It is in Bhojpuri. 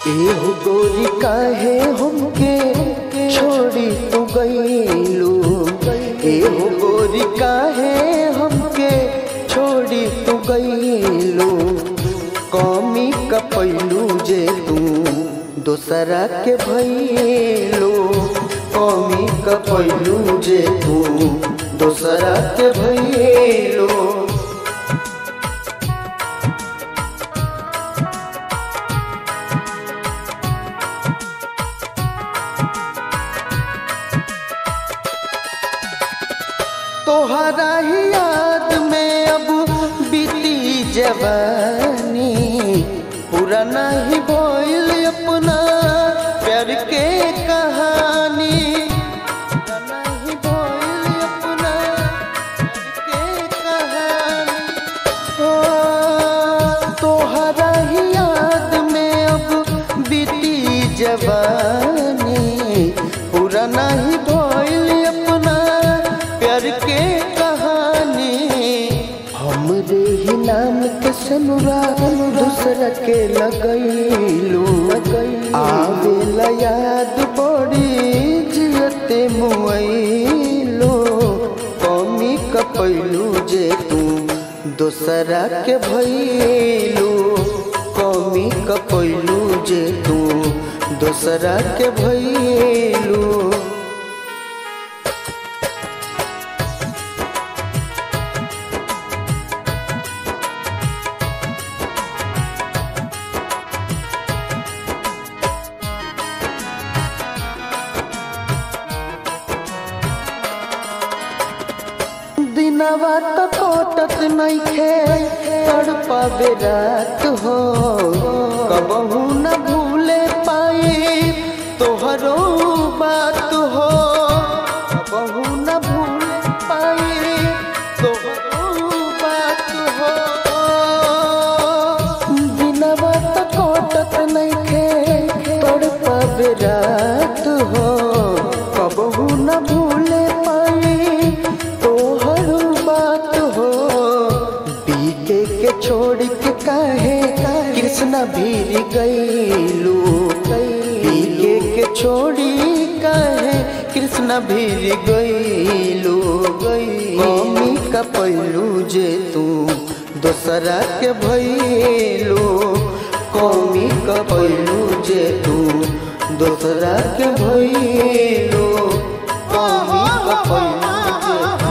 एहो गोरी काहे हमके छोड़ी तू गईलू एहो गोरी काहे हमके छोड़ी तू गईलू कमी कपैलू जे तू दोसरा के भैलू कमी कपैलू जे तू दोसरा के भैलू तोहरा ही याद में अब बीती जवानी पूरा नहीं बोल अपना प्यार के कहानी पूरा नहीं बोल अपना प्यार के कहानी ओ, तोहरा ही याद में अब बीती जवानी पूरा नहीं भइल अपना प्यार के कहानी हमरे ही नाम के सनुरा दूसरा के लगैलू आवेला याद बड़ी जियते मुआइलो कमी कपैलू जे तू दोसरा के भैलू कमी कपैलू जे तू दोसरा के भैलू दिनवा तो कोटत नइखे तड़पावे रात हो कबहू न भूले पाई तोहरो बात हो कबहू न भूले पाई तोहरो बात हो दिनवा तो कोटत नइखे तड़पावे रात हो कबहू न भूले पाई तोहर बात हो बीके के छोड़ के काहे कृष्णा भीर गईलू बीके के छोड़ी काहे कृष्णा भीर गईलू मम्मी का पैलू जे तू दोसरा के भैलू कौमी का पैलू जे तू दोसरा के भैलू कौमी का पैलू जे तू